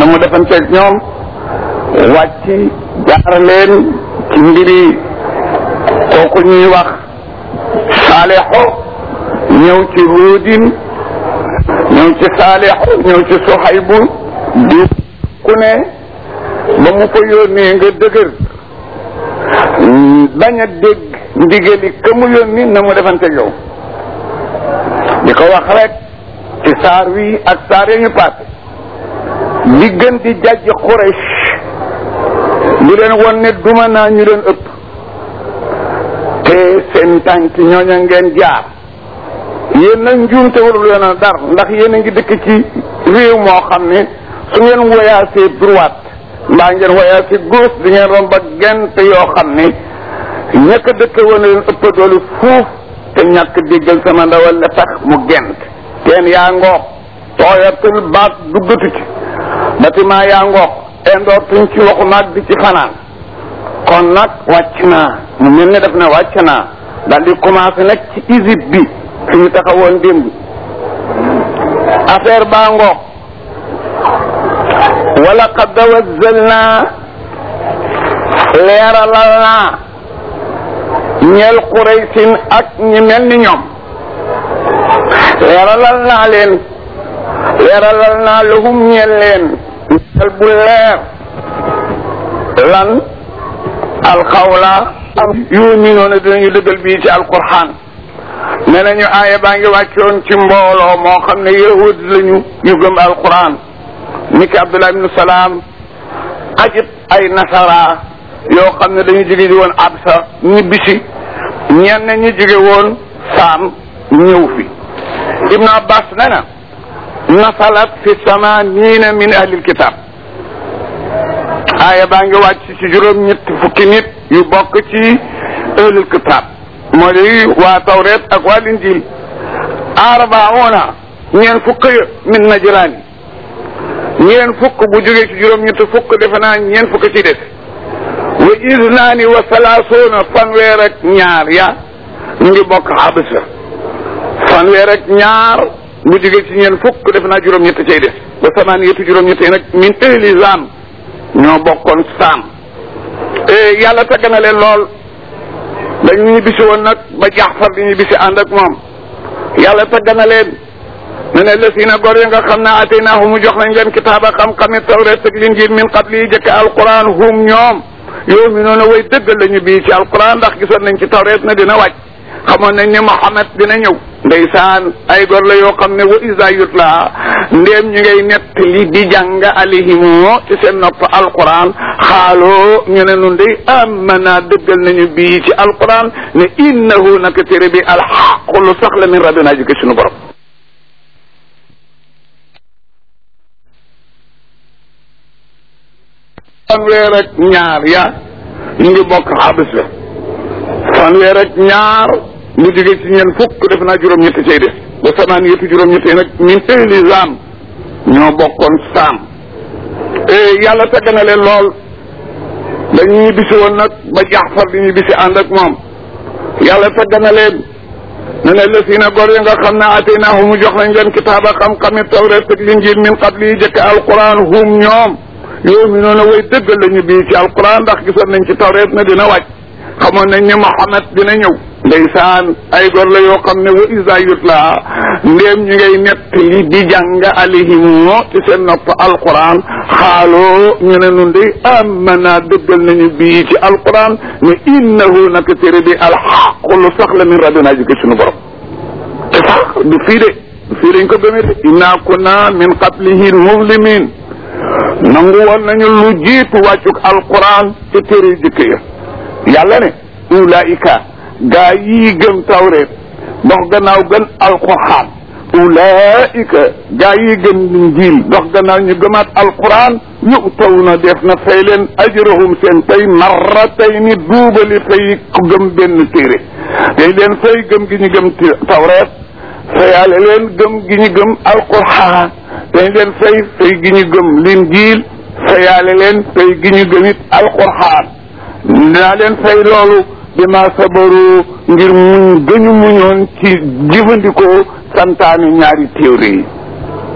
na mu defanteeg ñoom wàcc jaar leen ci mbiri kooku ñuy wax saalixo ñëw ci huudin ñëw ci saalixo ñëw ci soxaybu di ku ne ba mu ko yónnee nga dëgër bañ a dégg ndigali ka mu yónni na mu defanteeg yow di ko wax rek ci saar wi ak saar ya ñu paase li gën di jàjj Quraysh di leen won ne duma naa ñu leen ëpp te seen tànk ñooña ngeen jaar yéen nag njuumte warul yoon a dar ndax yéen a ngi dëkk ci réew moo xam ne su ngeen woyaasee droite mbaa ngeen woyaasee gauche di ngeen romb ak gent yoo xam ne ñàkk dëkk woon leen ëpp doole fuuf te ñàkk déggal sama ndawal la tax mu gent teen yaa ngoox tooyatul baat duggatu ci bâtiment yaa ngoox indootuñ ci waxu naag bi ci fanaan kon nag wàcc naa mu mel ne def na wàcc naa daal di commencé nag ci Égypte bi fi ñu taxawoon démb affaire baa ngoox wala qad wazzalna leeralal naa ñeel Quraysin ak ñi mel ni ñoom leeralal naa leen leeralal naa lahum ñeel leen ñeel bu leer lan alxawla am yuminoona dinañu dëggal bii ci alquran ne nañu aaya baa ngi wàccoon ci mbooloo moo xam ne yahud lañu yu gëm alquran ni ki abdullah ibnu salaam ajib ay nasara yoo xam ne dañu jóge woon absa ñibbisi ñenn ñi jóge woon saam ñëw fi ibnu abbas ne na nasalat fi samanina min ahlil kitab aaya baa ngi wàcc ci juróom ñett fukki nit yu bokk ci ahlul kitab moo di waa tawret ak waa linjil arbauna ñeen fukk ya min najraan ñeen fukk bu jógee ci juróom ñett fukk defe naa ñeen fukk ci des wa isnaani wa salaasuuna fanweer ak ñaar ya ñu ngi bokk xabsa fanweer ak ñaar bu jógee ci ñeen fukk defe naa juróom ñett cay des ba samaan yetu juróom ñett yi nag min ahli zaam ñoo bokkoon saam yàlla tagg na leen lool dañu ñu bisi woon nag ba jaxfar di ñu bisi ànd ak moom yàlla tagg na leen ne ne lësina gor ya nga xam ne ataynahu mu jox nañ leen kitaaba xam-xami tawret ak linjil min qabli yi jëkk alquran hum ñoom yow mi noonu way dëggal lañu bii ci alquran ndax gisoon nañ ci tawret na dina wàcc xamoon nañ ne Muhammad dina ñëw ndeysaan ay gor la yoo xam ne wa isa yutla ndéem ñu ngay nett li di jàng alihimu ci seen nopp alquran xaaloo ñu ne nun day amana dëggal nañu bii ci alquran ne innahu naka téere bi alxaqu lu sax la min rabbina jóge suñu borom fanweer ak ñaar ya ñu ngi bokk xabis la fanweer ak ñaar mu jóge ci ñeen fukk def naa juróom-ñett cay def ba samaan yëpp juróom-ñett yi nag min ahli zaam ñoo bokkoon saam yàlla tagg na leen lool dañu ñu bisi woon nag ba jaxfar di ñu bisi ànd ak moom yàlla tagg na leen ne ne lësina gor yi nga xam ne ataynaahu mu jox nañ leen kitaaba xam-xami tawret ak linjil min qabli yi jëkk alquran hum ñoom yow mi noonu way dëggal lañu bii ci alquran ndax gisoon nañ ci tawret na dina wàcc xamoon nañ ne Muhammad dina ñëw ndeysaan ay gor la yoo xam ne wa isa yutla ndéem ñu ngay nett li di jàng alihimu ci seen nopp alquran xaaloo ñu ne nun de amana dëggal nañu bii ci alquran ne innahu naka téere bi alxaqu lu sax la min rabbina jóge suñu borom te sax du fii de du fii dañ ko gëmee de inna kunna min qablihi muslimin nangu woon nañu lu jiitu wàccuk alquran te téere yu jëkk ya yàlla ne ulaika gaa yii gëm tawreet dox gannaaw gën alquran ulaika gaa yii gëm injil dox gannaaw ñu gëmaat alquran yu'tawna def na fay leen ajrahum seen pay marratayni duubali fay ku gëm benn téere day leen fay gëm gi ñu gëm tawreet fayaale leen gëm gi ñu gëm alquran dañ leen fay fay gi ñu gëm linjiil fayaale leen fay gi ñu gëmit alquran dinaa leen fay loolu bi ma sabaru ngir muñ gëñu muñoon ci jëfandikoo santaani ñaari téere yi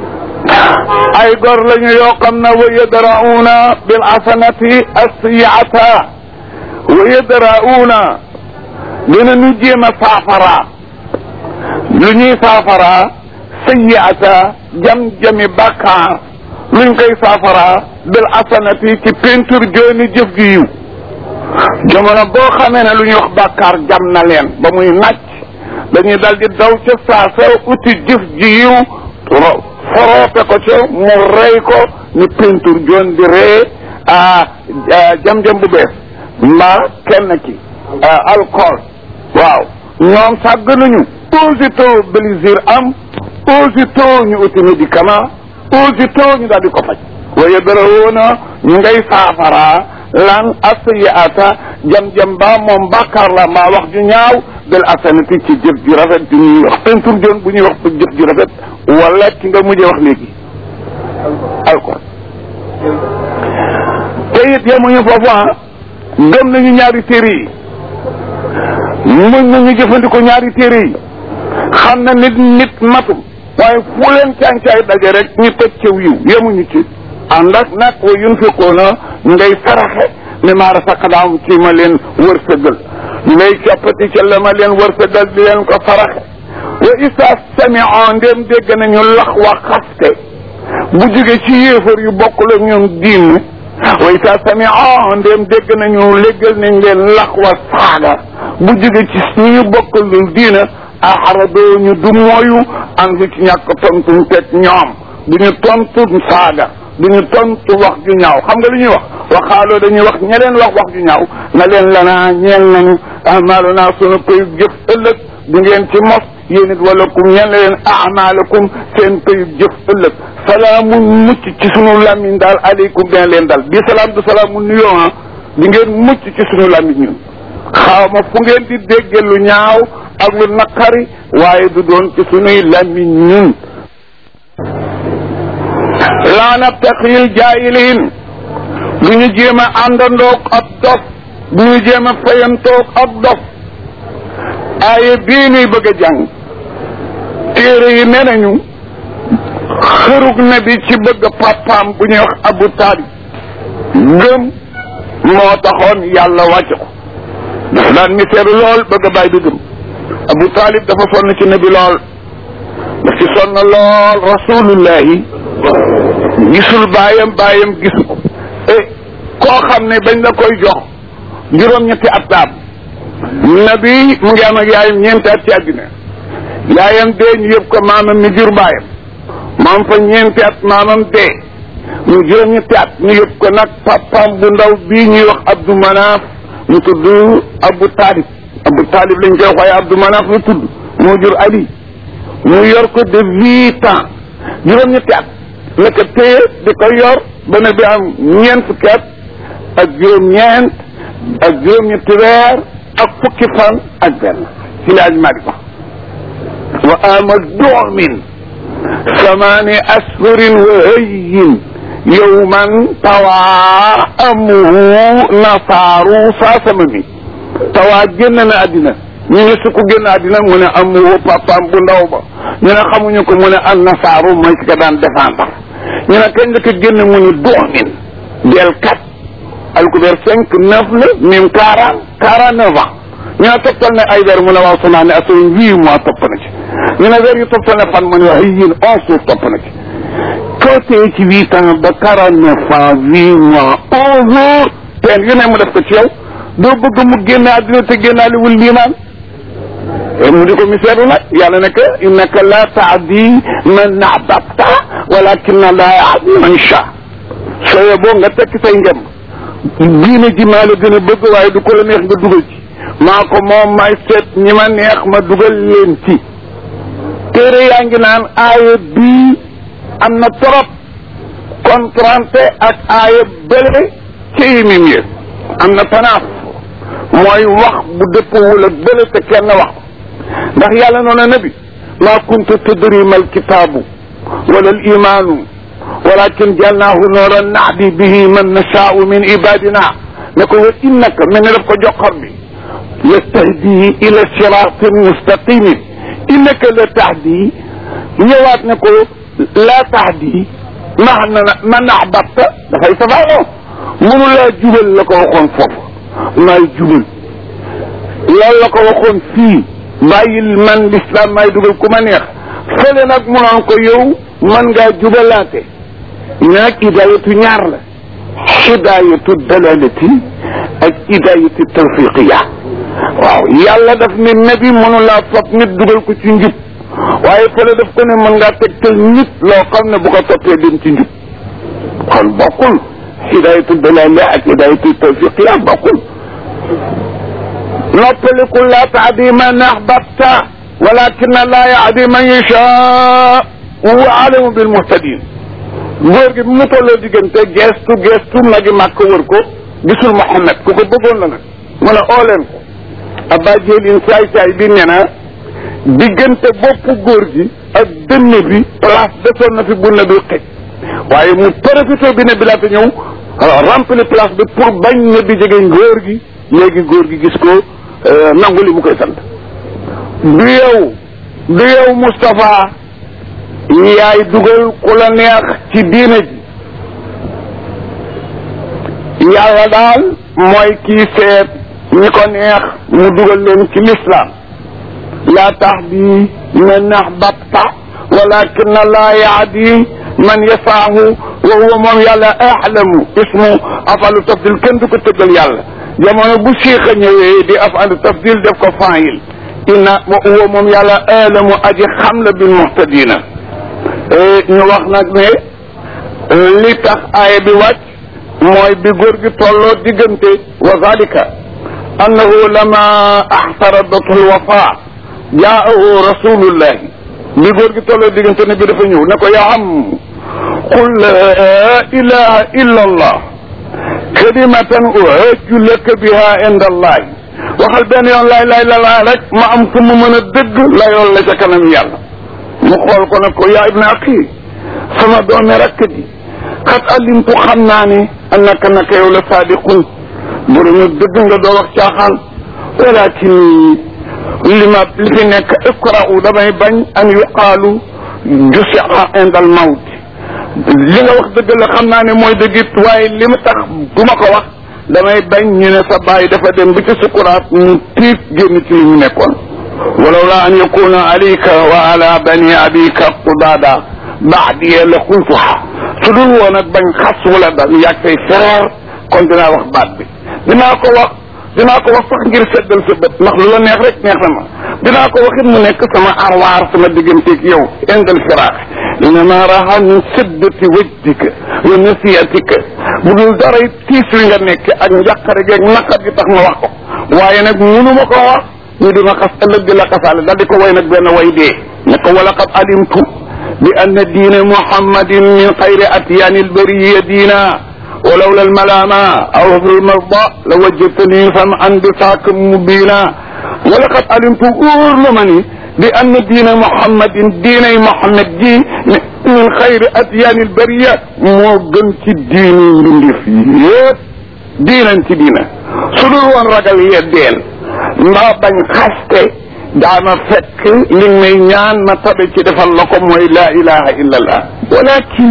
ay gor lañu yoo xam ne wa yadra'uuna bil hasanati as-sayyi'ata wa yadra'uuna dina ñu jéem a saafara lu ñuy saafara sayyi'ata jam-jami bàkkaar luñ koy saafara bil hasanati ci peinture jooni jëf ju yiw jamono boo xamee ne lu ñuy wax bàkkaar jam na leen ba muy nàcc dañuy dal di daw ca saasa uti jëf ji yiw foroope ko ca mu rey ko ni peinture joon di ree jam-jam bu bees mbaa kenn ki alcool waaw ñoom sàgg nañu aussitôt plaisir am aussitôt ñu uti médicament aussitôt ñu daal di ko faj waaye dara woona ñu ngay saafara lan asiyaata jam-jam ba moom bàkkaar la mbaa wax ju ñaaw del asanati ci jëf ju rafet ju ñuy wax peinture joon bu ñuy wax jëf ju rafet wala ki nga mujjee wax léegi alcool te it yemuñu foofu ah gëm nañu ñaari téere yi muñ nañu jëfandikoo ñaari téere yi xam na nit nit matum waaye fu leen càncaay daje rek ñu teg ca wiw yemuñu ci ànd ak nag wa yunfiquuna ñu ngay saraxe mi maa rasaqnaahum ci ma leen wërsëgal ñu ngay coppati ca la ma leen wërsëgal di leen ko saraxe wa isa sami'u ndéem dégg nañu lax wa xaste bu jóge ci yéefar yu bokkul ak ñoom diin wa isa sami'u ndéem dégg nañu léggal nañ leen lax wa saaga bu jóge ci ñu ñu bokkalul diina axaradoo ñu du mooyu an fi ci ñàkk tontuñ teg ñoom du ñu tontu saaga du ñu tontu wax ju ñaaw xam nga lu ñuy wax waxaaloo dañuy wax ña leen wax wax ju ñaaw na leen lanaa ñeel nañu amaaluna sunu payub jëf ëllëg du ngeen ci mos yéen it wala kum ñeen la leen amaalakum seen payub jëf ëllëg salaamun mucc ci sunu làmmiñ daal aleykum dina leen dal bi salaam du salaamu nuyoo ah di ngeen mucc ci sunu làmmiñ ñun xaw ma fu ngeen di dégge lu ñaaw ak lu naqari waaye du doon ci sunuy làmmiñ ñun laa nabtaxil jaayiliin du ñu jéem a àndandoog ab dof du ñu jéem a fayantoog ab dof aaye bii nuy bëgg a jàng téere yi nee nañu xërug na bi ci bëgg papaam bu ñuy wax abu taalib gëm moo taxoon yàlla wàcc ko dafa daan miseeru lool bëgg a bàyyi bi gëm abu taalib dafa sonn ci nabi lool daf ci sonn lool rasulullahi gisul baayam baayam gisu ko e koo xam ne bañ la koy jox juróom-ñetti at daam nabi mu ngi am ak yaayam ñeenti at ci àddina yaayam dee ñu yëpp ko maamam mi jur baayam maam fa ñeenti at maamam dee mu juróom-ñetti at ñu yëpp ko nag papaam bu ndaw bii ñuy wax Abdou Manaf mu tudd Abu Talib Abu Talib lañ koy waxee Abdou Manaf lu tudd moo jur Ali mu yor ko de huit ans juróom-ñetti at la ko téye di ko yor ba ne bi am ñeent fukki at ak juróom-ñeent ak juróom-ñetti weer ak fukki fan ak benn ci laaj maa di ko wa ama doomin samaani ashurin wa hayyin yowman tawaa amuhu nasaaru saa sama mi tawaa génn na àddina ñu ne su ko génn àddina mu ne amuhu papaam bu ndaw ba ñu ne xamuñu ko mu ne an nasaaru mooy ki ko daan défendre ñu ne kañ la ko génn mu ni doomin del kat alkubeer cinq neuf la mim quarante quarante neuf ans ñu ne toppal ne ay weer mu ne waaw sama ne asoon huit mois topp na ci ñu ne weer yu toppal ne fan mu ne wax yéen onze jours topp na ci côté ci huit ans ba quarante neuf ans huit mois onze jours teen yu ne mu def ko ci yow doo bëgg mu génne àddina te génnaaliwul liimaan mu di ko miseeru nag yàlla ne que innaka la taadi man ahbabta walakin la yaadi man sha sooye boo nga tekki say ngem diine ji maa la gën a bëgg waaye du ko la neex nga dugal ci maa ko moom may seet ñi ma neex ma dugal leen ci téere yaa ngi naan aaya bii am na trop contranté ak aaya bële ci yimim yi am na tanaaf mooy wax bu dëppwul ak bële te kenn wax ndax yàlla noona nabi maa kunta tadri mal kitaabu wala al imaanu walakin jaalnaahu nooran nahdi bihi man nashaau min ibadina ne ko wa innaka mel ne daf ko joxor bi yastahdi ila siratin mustaqimin innaka la tahdi ñëwaat ne ko laa tahdi man man ahbabta dafay safaanoo mënu laa jubal la ko waxoon foofu maay jubal loolu la ko waxoon fii bàyyil man l'islam maay dugal ku ma neex fële nag mu naan ko yow man ngaa jubalaate nag hidayatu ñaar la hidayatu dalalati ak hidayatu tawfiqiya waaw yàlla daf ne nabi mënu laa fab nit dugal ko ci njub waaye fële daf ko ne mën ngaa tegtal nit loo xam ne bu ko toppee dem ci njub kon bokkul hidayatu dalali ak hidayatu tawfiqiya bokkul noppaliku laa tahdi man ahbabta walakin laa yahdi man yashaa huwa alamu bil muhtadin góor gi bi mu tolloo diggante gestu gestu magi màkk wër ko gisul Muhammad ku ko bëggoon la nag mu ne oo leen ko abba jélin saay saay bi nee na diggante boppu góor gi ak dënn bi place desoon na fi bu ne bi xëj waaye mu profité bi ne bi laata ñëw rempli place bi pour bañ ne bi jege góor gi léegi góor gi gis ko nangu li mu koy sant du yow du yow Moustapha yaay dugal ku la neex ci diine ji yàlla daal mooy kii seet ñi ko neex mu dugal leen ci l'islam laa tahdi man ahbabta walakin laa yahdi man yasaahu wa huwa moom yàlla ahlamu ismu afalu tafdil kenn du ko tëggal yàlla jamono bu siixa ñëwee di afalu tafdil def ko faayil inna wa huwa moom yàlla ahlamu aji xam la bil muhtadina ñu wax nag ne li tax aaya bi wàcc mooy bi góor gi tolloo diggante wa zalika annahu lama axtaradathu lwafa jaahu rasulullahi bi góor gi tolloo diggante ne bi dafa ñëw ne ko yaa am qul la ilaha illa allah kalimatan uhajju laka biha inda allahi waxal benn yoon laay laay la laa rek ma am fu mu mën a dëgg la yoon la ca kanam yàlla mu xool ko ne ko yaa ibna axi sama doomi rakk ji xat alimtu xam naa ne annaka naka yow la saadiqun boromu dëgg nga doo wax caaxaan walakin li ma li fi nekk iqra'u damay bañ an yuqaalu jusia indal mawt li nga wax dëgg la xam naa ne mooy dëgg it waaye li ma tax du ma ko wax damay bañ ñu ne sa baay dafa dem ba ci sukuraat mu tiit génn ci li ñu nekkoon ولولا أن يكون عليك وعلى بني أبيك قضادا بعدي لقلتها سدul woon ak bañ xas wala da yàgg say frère kon dinaa wax baat bi dinaa ko wax dinaa ko wax sax ngir seddal sa bët ndax lu la neex rek neex na ma dinaa ko waxit mu nekk sama arwaar sama digganteeg yow indal firaax innama raha min siddati wajdika wa nasiyatika bu dul dara tiis wi nga nekk ak njàqare geeg naqar gi tax ma wax ko waaye nag munu ma ko wax ñu di ma xas ëllëg di la xasaale daal di ko way nag benn way dee ne ko wala qad alimtu bi anna diina muhammadin min xayri atyaani albariya diina ولولا الملامة أو في المرضى لوجدتني سمعا بساك مبينا ولقد علمت أورلمني بأن دين محمد دين محمد دي من خير أديان البرية موغن في الدين من فيه دينا في دينا سلور وان رجل يدين ما بن خسته daama fekk li may ñaan ma tabe ci defal la ko mooy la ilaha illa allah walakin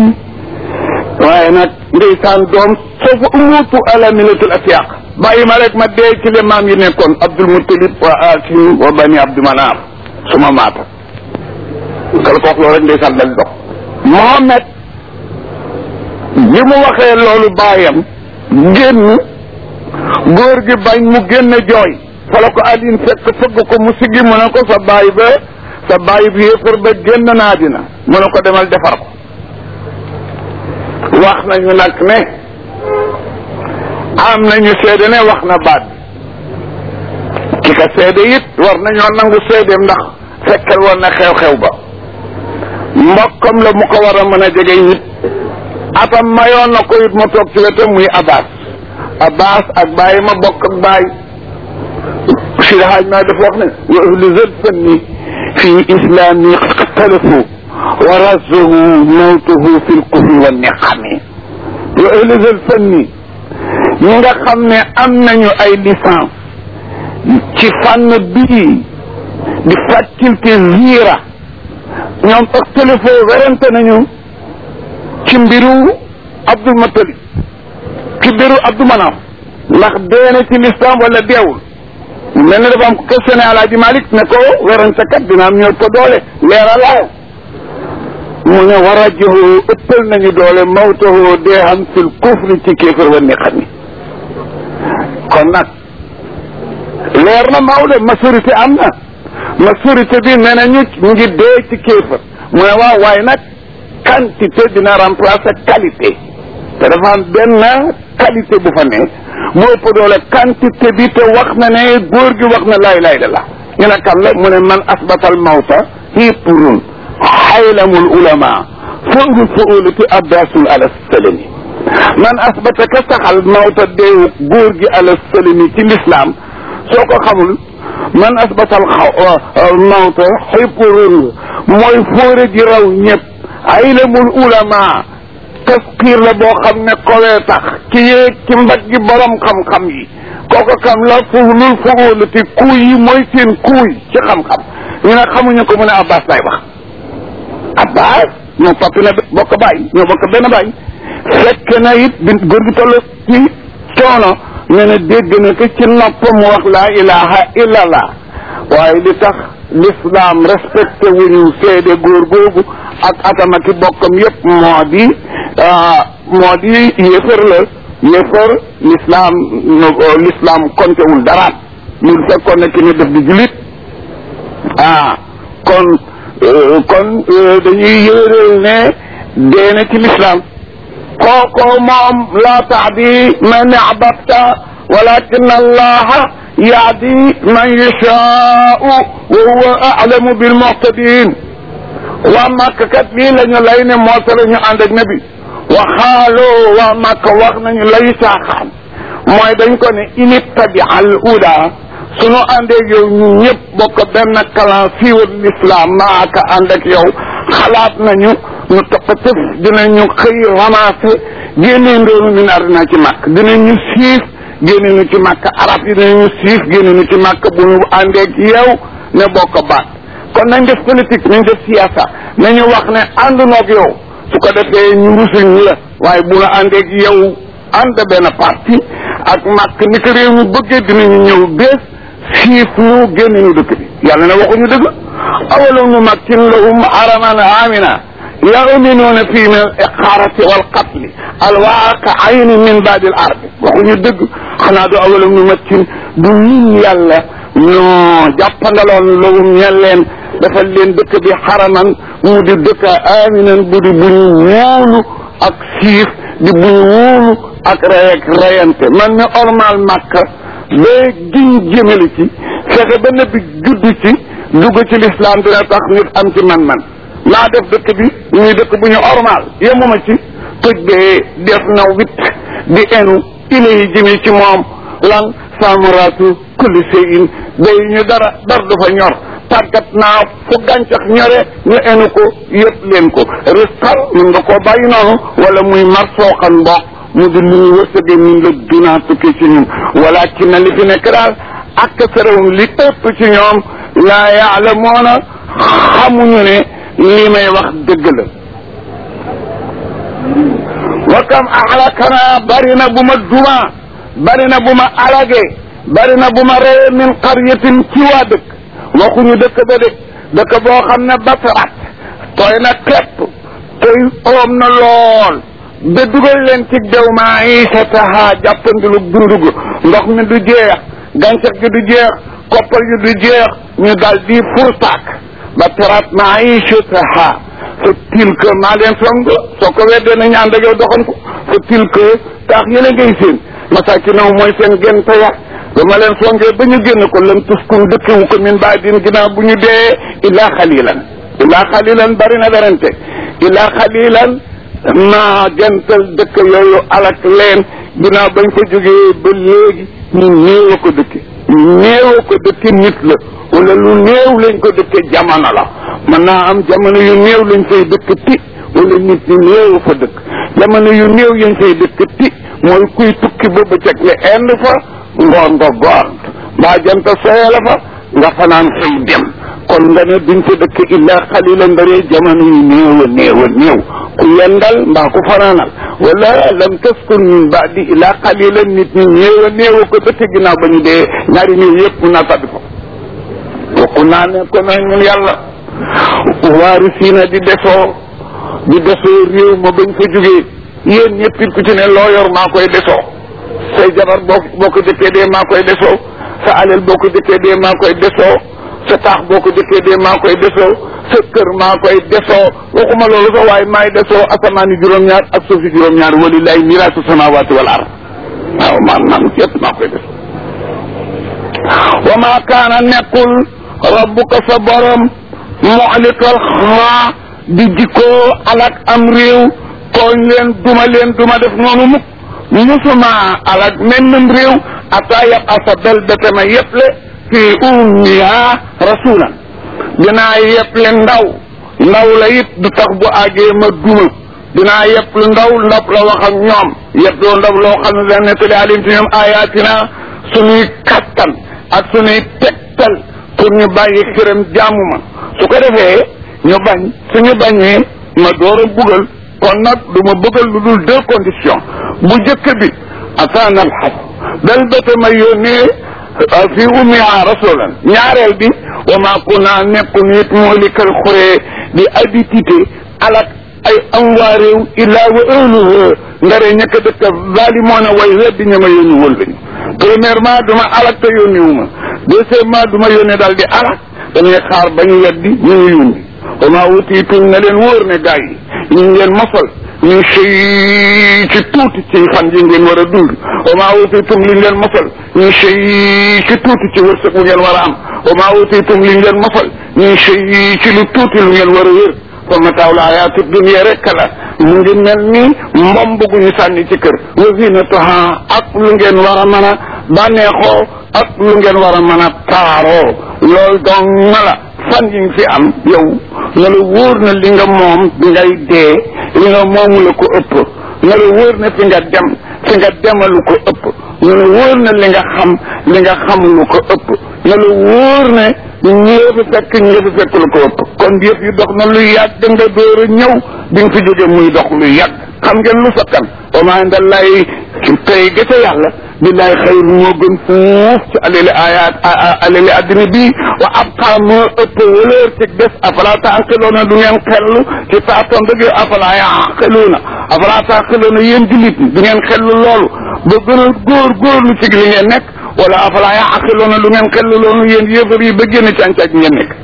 waaye nag ndeysaan doom soofa umutu ala millatul asiyaq bàyyi ma rek ma dee ci le maam yi nekkoon abdul muttalib wa asim wa bani abdu manaaf suma maata kala ko wax loolu rek ndeysaan dal dox mohamed bi mu waxee loolu baayam génn góor gi bañ mu génn jooy fala ko alin fekk fëgg ko mu siggi mu ne ko sa baay ba sa baay bi yéefar ba génn naa dina mu ne ko demal defar ko wax nañu nag ne am nañu seede ne wax na baat bi ki ka seede it war nañoo nangu seedeem ndax fekkal woon na xew-xew ba mbokkam la mu ko war a mën a jege nit atam mayoon na ko it mu toog ci wetam muy abbas abbas ak bàyyi ma bokk ak bàyyi si haaj maa dafa wax ne wa ahlu zal fanni fi islami ixtalafu wa razuhu mawtuhu fi lkufri wa niqami wa ahlu zal fanni ñi nga xam ne am nañu ay licence ci fànn bii di faculté zira ñoom ëxtalifo werante nañu ci mbiru Abdul Muttalib ci mbiru Abdou Manaf ndax dee na ci l'islam wala deewul mel na dafa am ko questionné Alaaji Malik ne ko werante kat dina am ñoo ko doole leeralaaw mu ne war a joxu ëppal nañu doole mawtahu dee xam fil kufri ci kéefër wa ni xam ni kon nag leer na Maodo majorité am na majorité bi nee nañu ñu ngi dee ci kéefër mu ne waaw waaye nag quantité dina remplacer qualité te dafa am benn qualité bu fa ne moo ëpp doole quantité bi te wax na ne góor gi wax na laay laay da la ñu ne kan la mu ne man asbatal mawta hiipurun xaylamul ulama foofu fuulati abbasul ala salami man asbata ka saxal mawta deewu góor gi ala salami ci l'islam soo ko xamul man asbatal xaw mawta hiipurun mooy fóore ji raw ñëpp xaylamul ulama taskiir la boo xam ne kowee tax ki yéeg ci mbag gi borom xam-xam yi kooku kam la fuulul fuulati kuuy yi mooy seen kuuy ci xam-xam ñu ne xamuñu ko mu ne abbas lay wax abbas ñoo papi na bokk bàyyi ñoo bokk benn bàyyi fekk na it bi góor gi toll ci coono ne na dégg na ko ci noppam mu wax laa ilaha illallah waaye li tax l'islam respecté wuñu seede góor googu ak atama ki bokkam yépp moo di moo di yéefar la yéefar l'islam l'islam kontewul dara mu fekkoon ne ki ne def di julit ah kon kon dañuy yéeréel ne dee na ci l'islam kooku moom laa taadi man ahbabta walakin allaha yaadi man yashaau wa huwa alamu bilmuhtadin waa Màkka kat lii la ñu lay ne moo la ñu ànd ak nabi waxaaloo waa Màkka wax nañu lay saaxaan mooy dañ ko ne inittabi al uda sunu àndeeg yow ñu ñëpp bokk benn kalan siiwal l'islam maaka ànd ak yow xalaat nañu ñu toppatëf dinañu xëy ramassé génnee ndoonu min ardina ci màkk dinañu siif génne nu ci màkk arab yi dinañu siif génne nu ci màkk bu ñu àndeeg yow ne bokk baat kon nañ def politique nañ def siyaasa nañu wax ne ànd noog yow su ko defee ñu rusul ñu la waaye bu la àndeeg yow ànd benn parti ak màkk ni ko réew mi bëggee dinañu ñëw bés siif ñu génne ñu dëkk bi yàlla ne waxuñu dëgg awalam nu makkin lahum haraman amina yaminuuna fii min al iqaarati wal qatli al waaqaayni min baadi al ardi waxuñu dëgg xanaa du awalam nu makkin du ñun yàlla ñoo jàppandaloon lahum ñeen leen defal leen dëkk bi xaraman mu di dëkk aminan bu di bu ñu wóolu ak siif di bu ñu wóolu ak rey ak reyante man mi ormal màkka ba giñ jëmale ci fexe ba nabi judd ci dugg ci lislaam dina tax nit am ci man-man naa def dëkk bi ñuy dëkk bu ñu ormal yemuma ci tëj bee def na wit di enu ile yi jëme ci moom lan samaraatu kulli shay'in day ñu dara dar du fa ñor tàggat naa fu gàncax ñore ñu enu ko yëpp leen ko risqal mën nga koo bàyyi noonu wala muy mar sooxan mboq mu di lu ñu wërsëgee min la dunaa tukki ci ñun walakin na li fi nekk daal ak sarewum li ëpp ci ñoom laa yaalamoona xamuñu ne li may wax dëgg la wa kam ahlakana bari na bu ma duma bari na bu ma alage bari na bu ma reye min qaryatin ci waa dëkk waxuñu dëkk ba de dëkk boo xam ne batarat tooy na képp tey oom na lool ba dugal leen ci dew maa isataha jàppandilu dundugu ndox mi du jeex gàncax gi du jeex koppal gi du jeex ñu dal di furtaak batarat maa isataha fa tilka maa leen song soo ko weddee nañu ànd ak yow doxan ko fa tilka taax yële ngay seen masakinaw mooy seen gente ya ba ma leen songee ba ñu génn ko lam tuskun dëkkewu ko min baa din ginnaaw bu ñu dee illaa xalilan illaa xalilan bari na werante illaa xalilan naa gental dëkk yooyu alak leen ginnaaw bañ ko jógee ba léegi ñu néew a ko dëkke néew a ko dëkke nit la wala lu néew lañ ko dëkke jamono la mën naa am jamono yu néew lañ fay dëkk ti wala nit ñi néew fa dëkk jamono yu néew yañ fay dëkk ti mooy kuy tukki ba bëccëg nga ind fa ngoon nga gont mbaa jant soye la fa nga fanaan xëy dem kon nga ne duñ fa dëkk illa xalilan ndaree jamono yu néew a néew a néew ku yendal mbaa ku fanaanal wala lam taskun min baadi illa xalilan nit ñi néew a néew a ko dëkk ginnaaw ba ñu dee ñaari néew yëpp mun naa tabbi ko waxu naa ne ko na ñun yàlla waari siina di desoo di desoo réew ma bañ fa jógee yéen ñëpp it ku ci ne loo yor maa koy desoo say jabar boo boo ko dëkkee dee maa koy desoo sa alal boo ko dëkkee dee maa koy desoo sa taax boo ko dëkkee dee maa koy desoo sa kër maa koy desoo waxuma loolu sax waaye maay desoo asamaani juróom-ñaar ak suufi juróom-ñaar walillahi miraasu samawaati wal ard waaw man man yëpp maa koy desoo wa maa kaana nekkul rabbuka sa borom muxlikal xaa di jikkoo alak am réew tooñ leen duma leen duma def noonu mukk musuma alak mennum réew ata yab asa bel betema yeple fi ummiha rasulan dinaa yeple ndaw ndaw la it du tax bu àggee ma duma dinaa yeple ndaw ndab la wax ak ñoom yeploo ndaw loo xam ne dana nettali alim ci ñoom ayatina suñuy kattan ak suñuy tegtal pour ñu bàyyi xiram jaamu ma su ko defee ñu bañ suñu bañee ma door a bugal kon nag du ma bëggal lu dul deux conditions bu jëkk bi ataana alxas bel bata ma yónnee fi ummiha rasulan ñaareel bi wa ma kunna nekku nit moolikal xuree di habitité alak ay am waa réew illaa wa ahluha ndare ñëkk dëkk zalimoon way weddi ña ma yónni wol lañu premièrement duma alak te yónni wu ma deuxièmement duma yónni daal di alak dañuy xaar ba ñu weddi ñu ngi yónni wa ma wutiitum na leen wóor ne gars yi ñu ngi leen mosal ñu sëy ci tuuti ci fan yi ngeen war a dund wa maa utiitum li ngeen mosal ñu sëy ci tuuti ci wërsëg bu ngeen war a am wa maa utiitum li ngeen mosal ñu sëy ci lu tuuti lu ngeen war a wér fa mataaw la ayaatu dunya rek la mu ngi mel ni mbomb gu ñu sànni ci kër wa zinatuha ak lu ngeen war a mën a bànneexoo ak lu ngeen war a mën a taaroo loolu donc na la fan yi nga fi am yow na la wóor na li nga moom bi ngay dee li nga moomu la ko ëpp na la wóor na fi nga dem fi nga demalu ko ëpp na la wóor na li nga xam li nga xam lu ko ëpp na la wóor ne ñëw fi fekk ñëw fi fekk lu ko ëpp kon yëf yi dox na lu yàgg nga door a ñëw bi nga fi jóge muy dox lu yàgg xam ngeen lu sakkan wa maa inda llahi tey ga ca yàlla billahi xayr moo gën fuuf ci alali ayat alali addina bi wa abqa moo ëpp wëlër ci des afala taaqiluuna du ngeen xellu ci saatoon dëgg afala yaqiluuna afala taaqiluuna yéen jullit du ngeen xellu loolu ba gën a góor góorlu ci li ngeen nekk wala afala yaqiluuna du ngeen xellu loolu yéen yëfar yi ba génn càncax ngeen nekk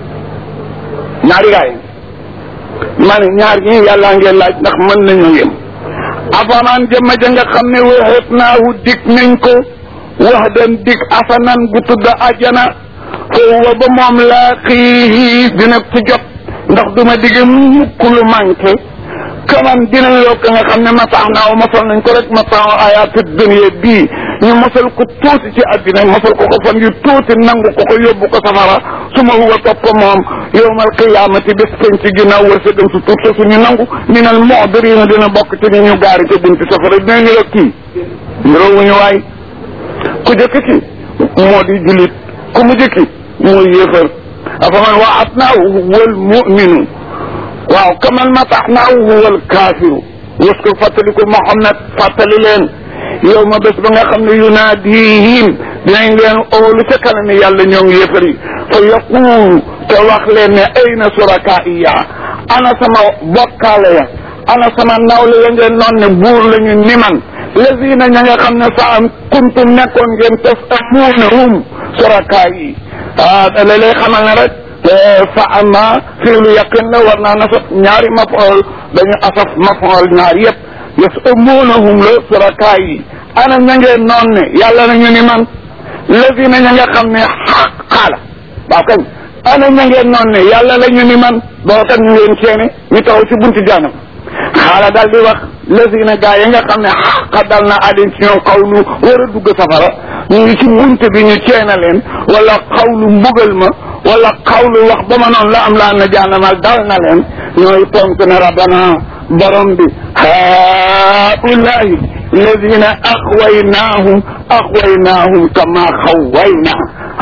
ñaari gaay ma ne ñaar ñi yàllaa ngeen laaj ndax mën nañu yem afanaan jëmma ja nga xam ne waxeet naahu dig nañ ko wax den dig asanan gu tudd ajana foofu ba moom laa xii dina ko jot ndax duma digge mukk lu manqué kaman dina yokk nga xam ne masax naaw mosal nañ ko rek masax ayaatu dunya bii ñu mosal ko tuuti ci àddina mosal ko ko fan yu tuuti nangu ko ko yóbbu ko safara su ma huwa topp moom yowmal qiyaamati bés peñ ci ginnaaw wërsëgam su tuut sa suñu nangu minal mu'dirina dina bokk ci ni ñu gaari ca bunti safara dina ñu la kii nirowuñu waay ku jëkk ki moo di julit ku mu jëkki mooy yéefar afaman wa'adnaahu wal mu'minu waaw kaman matahnaahu wal kaafiru waskur fàttaliku Muhammad fàttali leen yow ma bés ba nga xam ne yunaadihim dinañ leen oolu ca kanam yàlla ñoom yéefar yi fa yaquulu te wax leen ne ayna surakaiya ana sama bokkaale ya ana sama nawle ya ngeen noon ne buur la ñu ni man lazina ña nga xam ne sa am kuntum nekkoon ngeen tasamuunahum suraka yi ah la lay xamal ne rek fa ama fiilu yaqin la war naa nasab ñaari mafool dañu asaf mafool ñaar yëpp yasamuunahum la suraka yi ana ña ngeen noon ne yàlla na ñu ni man lazina ña nga xam ne xaq xaala waaw kañ ana ña ngeen noon ne yàlla la ñu ni man boo kat ñu ngeen ceene ñu taxaw ci bunti jaanam xaala daal di wax lazina gaa yi nga xam ne xaqa dal na alin ci ñoom xawlu war a dugg safara ñu ngi ci bunt bi ñu ceena leen wala xawlu mbugal ma wala xawlu wax ba ma noonu la am laa na jaanamal dal na leen ñooy tontu ne rabbana borom bi haulahi الذين أغويناهم أغويناهم كما خوينا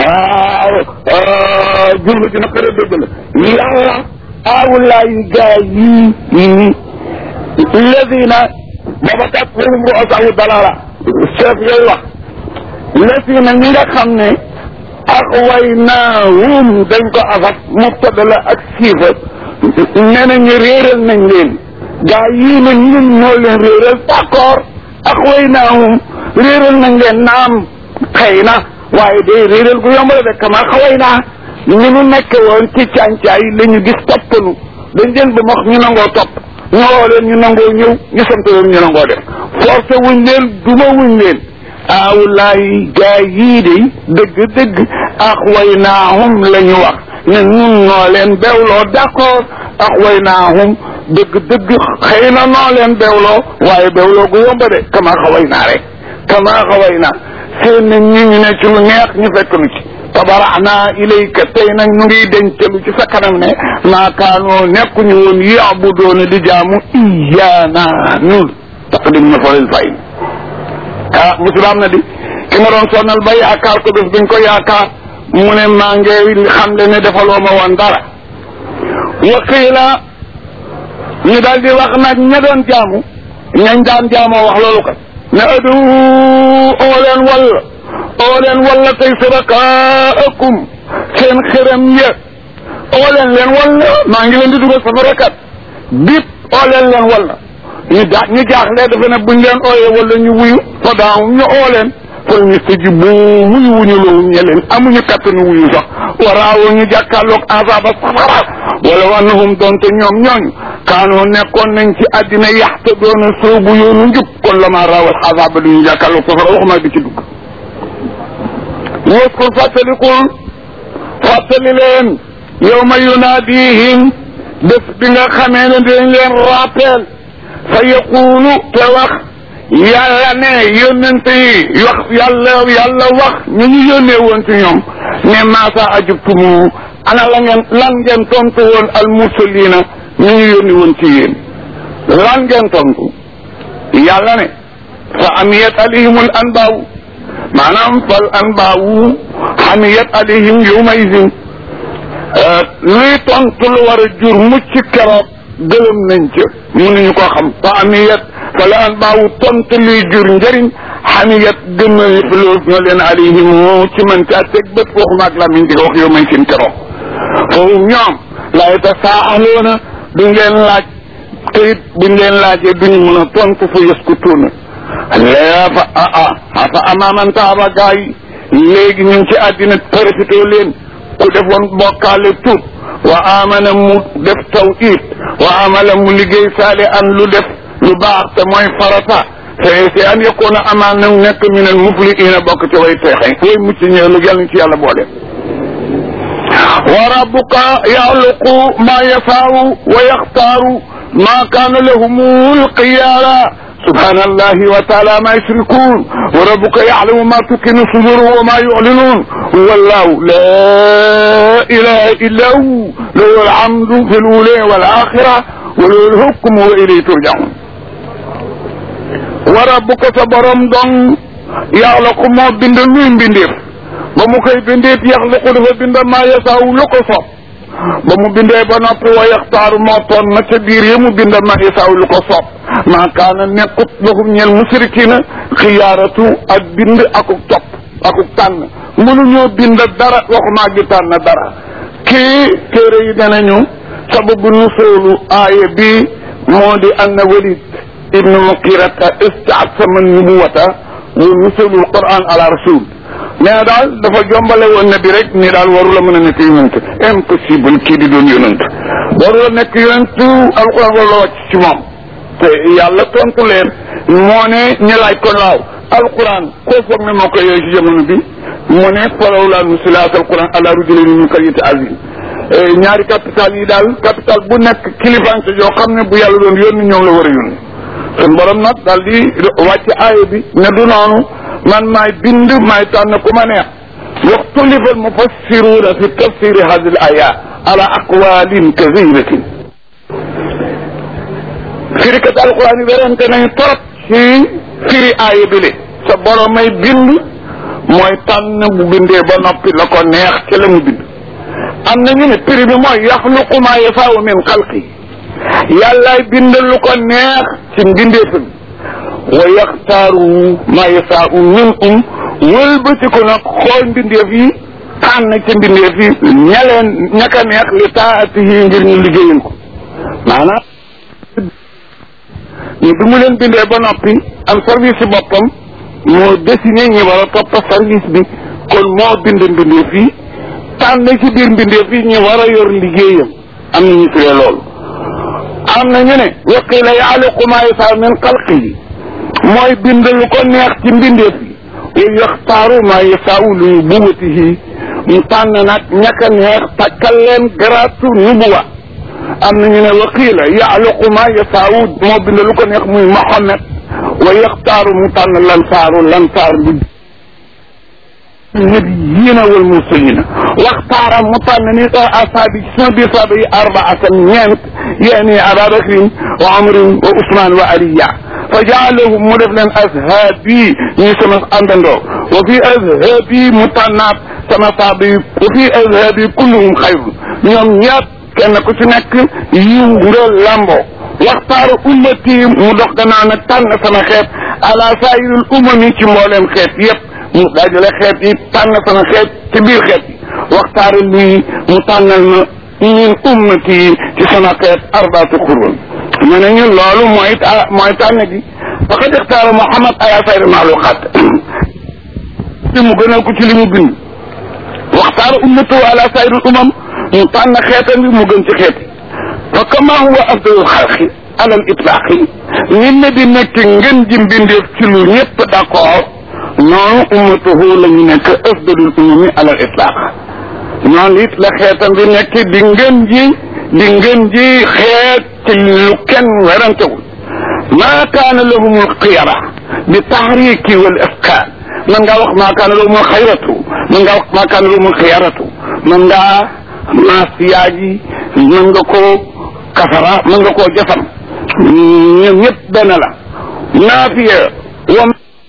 جملة نقر الدبل يلا أولاي جايين الذين بابتتهم رؤسه ضلالة الشيخ يلا الذين نيغا خمني أغويناهم دنكو أفت مبتدلا أكسيفة نانا نريرل نين gaa yii na ñun ñoo leen réeral d'accord ak way naahum réeral nañ leen naam xëy na waaye day réeral gu yomb la de kama xaway naa ñu nu nekk woon ci càncaay la ñu gis toppanu dañ leen ba max ñu nangoo topp ñoo leen ñu nangoo ñëw ñu sant leen ñu nangoo def forcé wuñ leen duma wuñ leen awlaay gaa yii de dëgg dëgg ak way naahum la ñu wax ne ñun noo leen bewloo d'accord ak way naahum dëgg dëgg xëy na noo leen bewloo waaye bewloo gu yomba de kama xaway naa rek kama xaway naa seen nañ ñi ñu ne ci lu neex ñu fekk lu ci tabaraxna ilayka tey nag ñu ngi dencalu ci sa kanam ne maakaanoo nekkuñu woon yaabudoona di jaamu iyaana ñun taqdim na fa lil fay ah musulaam na di ki ma doon sonnal ba yaakaar ko bés buñ ko yaakaar mu ne maa ngi xam le ne defaloo ma woon dara waqiila ñu daal di wax nag ña doon jaamu ñañ daan jaamoo wax loolu kat ne adu oo leen walla oo leen walla tey surakaakum seen xërëm ya oo leen leen walla maa ngi leen di dugal sama rakat bip oo leen leen walla ñu ja ñu jaaxle dafa ne buñ leen ooyee walla ñu wuyu fa daaw ñu oo leen fal ñu tëji bu wuyu wuñu loolu ñe leen amuñu kattanu wuyu sax waraawo ñu jàkkaarloog azaba safara wala wannahum doonte ñoom ñooñu kaanoo nekkoon nañ ci àddina yaxta doona soobu yoonu njub kon la ma raawal azaba du ñu jàkkaarloog safara waxuma di ci dugg waskur fàttalikul fàttali leen yawma yunaadihim bés bi nga xamee ne dañ leen rappel fa yaqulu te wax yàlla ne yónnente yi wax yàlla yàlla wax ñu ñu yónnee woon ci ñoom ne maasa ajubtumu ana la ngeen lan ngeen tontu woon al mursalina ñu ñu yónni woon ci yéen lan ngeen tontu yàlla ne fa amiyat alayhimul anbaaw maanaam fal anbaawu amiyat alayhim yawma idin luy tontu lu war a jur mucc keroog gëlëm nañ ca mënuñu ko xam fa amiyat fala anbaawu tontu luy jur njëriñ xamiyat gën na loolu ñoo leen alayhim ci mën caa teg bët waxuma ak lamiñ di wax yow may seen keroog foofu ñoom la yatasaaluuna duñ leen laaj te it buñ leen laajee duñu mën a tontu fa yaskutuuna lee fa ah ah afa amaaman taaba gaa yi léegi ñu ngi ci àddina profité leen ku defoon bokkaale tuub wa amana mu def tawhid wa amala mu liggéey saali an lu def lu baax te mooy farata te c'est an yakuna amaan na nekk min al mufliina bokk ci way teexe way mucc ñëw lu yàlla ci yàlla boole wa rabbuka yaxluqu ma yafaau wa yaxtaaru ma kaana lahumul xiyaara سبحان الله وتعالى ما يشركون وربك يعلم ما تكن صدورهم وما يعلنون هو الله لا اله الا هو له الحمد في الاولى والاخره وله الحكم واليه ترجعون وربك صبرم دون يخلق ما بند لوي بنديف ba mu koy bindeet yaxluqu dafa bind maa yasaaw lu ko sopp ba mu bindee ba noppi wa yaxtaaru moo toon na ca biir yi mu bind maa yasaaw lu ko sopp maa kaana nekkut lahum ñeel musrikina xiyaaratu ak bind akuk topp akuk tànn mënuñoo bind dara waxumaa gi tànn dara kii téere yi danañu sababu nusoolu aaya bi moo di anna walid ibnu mukirata istaasama nubuwata wa nusoolul quran ala rasul mais daal dafa jombale woon na bi rek ni daal waru la mën a nekk yonent impossible kii di doon yonent waru la nekk yonent alquran wala wàcc ci moom te yàlla tontu leen moo ne ñu laaj ko laaw alquran koo foog ne moo ko yooyu ci jamono bi mu ne falaw laa nusilaat alquran ala rujulin min qaryati azim ñaari capital yi daal capital bu nekk kilifante yoo xam ne bu yàlla doon yónni ñoom la war a yónni sun borom nag daal di wàcc aaya bi ne du noonu man maay bind maay tànn ku ma neex waxtulifa almufassiruuna fi tafsiri hadi al ayat ala aqwalin kathiratin firikat alquran yi werante nañu trop ci firi aaya bi le sa borom may bind mooy tànn bu bindee ba noppi la ko neex ci la mu bind am na ñu ne prix bi mooy yaxluqu maa yasaau min xalqi yàllaay bindal lu ko neex ci mbindeefam wa yaxtaaru maa yasaau min um wëlbatiku nag xool mbindeef yi tànn ci mbindeef yi ña leen ñaka neex li taatihi ngir ñu liggéeyal ko maanaam ñu bi mu leen bindee ba noppi am service yi boppam moo désigné ñi war a topp service bi kon moo bind mbindeef yi tànn ci biir mbindeef yi ñu war a yor liggéeyam am na ñu firee loolu am na ñu ne waqila yaaliqu maa yasaa min xalqihi mooy bind lu ko neex ci mbindeef yi wa yaxtaaru maa yasaau li nubuwatihi mu tànn nag ñaka neex takkal leen garaatu nubuwa am na ñu ne waqila yaaliqu maa yasaau moo bind lu ko neex muy Muhammad wa yaxtaaru mu tànn lansaaru lansaar bi nabiyina wal mursalina waxtaara mu tànn ni asaabi ci sama biir saaba yi arbaatan ñeent yaani ababakrin wa amrin wa usman wa aliya fa jaalahum mu def leen ashaabi ñuy sama àndandoo wa fi ashaabi mu tànnaat sama saaba yi wa fi ashaabi kulluhum xayrun ñoom ñëpp kenn ku ci nekk yiw nga lamboo waxtaaru ummati mu dox gannaaw nag tànn sama xeet ala saayiril umami ci mbooleem xeet yépp mu dajale xeet yi tànn sama xeet ci biir xeet yi waxtaaru lii mu tànnal ma min ummati ci sama xeet arbaatu xurun ñu ne ñun loolu mooy mooy tànn gi faqad ixtaara Muhammad ala sayri maaluqaat ci mu gënal ko ci li mu bind waxtaara ummatu ala sayril umam mu tànn xeetam bi mu gën ci xeet fa kama huwa afdalul xalqi alal itlaaqi nit ne di nekk ngeen ji mbindeef ci lu ñëpp d'accord noonu ummatuhu la ñu nekk afdalul umami alal itlaaq noonu it la xeetam bi nekk di ngeen ji di ngeen ji xeet ci lu kenn werantewul maa kaana lahumul xiyara bi tahriki wal afkaan man ngaa wax maa kaana lahumul xayratu man ngaa wax maa kaana lahumul xiyaratu man ngaa maas yaaji mën nga koo kafara mën nga koo jafam ñoom ñëpp benn la naafiya wa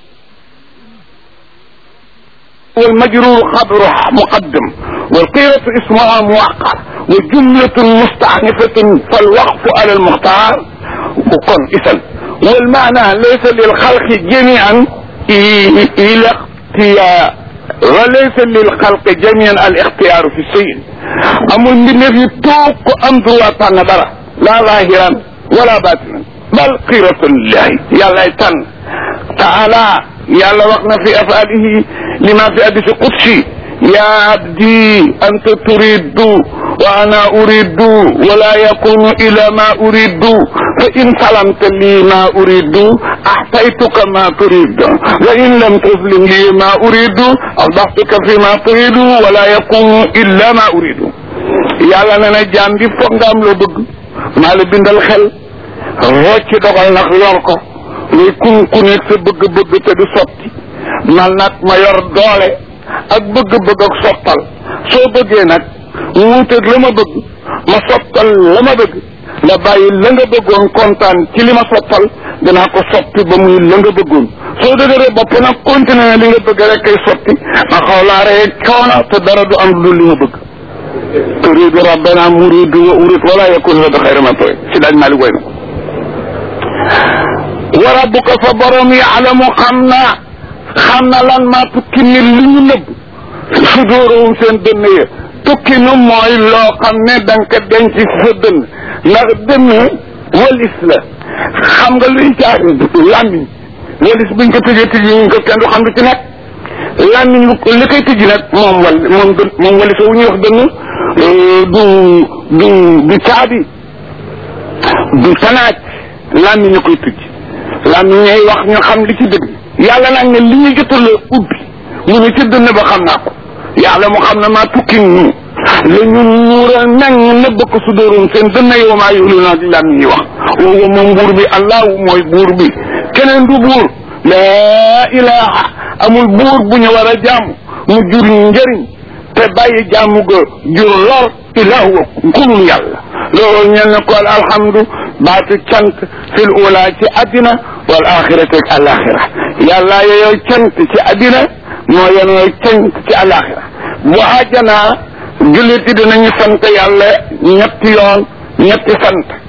والمجرور خبره مقدم والقيرة اسمها موقر وجملة مستعنفة فالوقف على المختار وكن اسم والمعنى ليس للخلق جميعا الى اختيار وليس للخلق جميعا الاختيار في الشيء amul mbindeef yi toog ko am droit tànn dara laa zahiran wala batinan bal xiratullihi yàllay tànn taala yàlla wax na fi afaalihi lima fi hadisi qudsi ya abdi anta turidu wa ana uridu wala yakunu ila ma uridu fa in salamta li ma uridu ahtaytuka ma turidu wa in lam taslim li ma uridu awdaxtuka fi ma turidu wala yakunu illa ma uridu yàlla na na jaam bi foog nga am loo bëgg maa la bindal xel rocci dogal nag yor ko luy kun ku nekk sa bëgg-bëgg te du sotti man nag ma yor doole ak bëgg-bëgg ak sottal soo bëggee nag wuuteeg la ma bëgg ma sottal la ma bëgg nga bàyyi la nga bëggoon kontaan ci li ma sottal dinaa ko sotti ba muy la nga bëggoon soo dëgëree bopp nag continué li nga bëgg rek kay sotti ma xaw laa rey coono te dara du am lu li nga bëgg turidu rabbana muridu wa urid wala yakun la da xayra ma toy si daaj maa li goy na wa rabbuka fa borom yaalamu xam na xam na lan maa tukki ni li ñu nëbb sudóorawum seen dënn ya tukki nu mooy loo xam ne da nga ko denc ci sa dënn ndax dënn walis la xam nga luy jaar làmmiñ walis buñ ko tëjee tëj ñu ko kenn du xam lu ci nekk làmmiñ li koy tëj nag moom wal moom dën moom walis wu ñuy wax dënn du du du caabi du tanaaj làmmiñ ñu koy tëj làmmiñ ñooy wax ñu xam li ci dëgg yàlla nag ne li ñu jotal a ubbi mu ne ci dënn ba xam naa ko yàlla mu xam ne maa tukki ñu la ñu ñuural nag ñu nëbb ko su dóorum seen dënn yow maa yulu naa di làmmiñ yi wax woowu moom buur bi allahu mooy buur bi keneen du buur laa ilaha amul buur bu ñu war a jaamu mu jur njëriñ te bàyyi jaamu ga jur lor illa huwa kulul yàlla loolu ñel ne ko alhamdu baatu cant fil ula ci addina wal axirati ak alaxira yàlla yooyu cant ci addina moo yenoo cant ci alaxira bu àjjanaa jullit yi dinañu sant yàlla ñetti yoon ñetti sant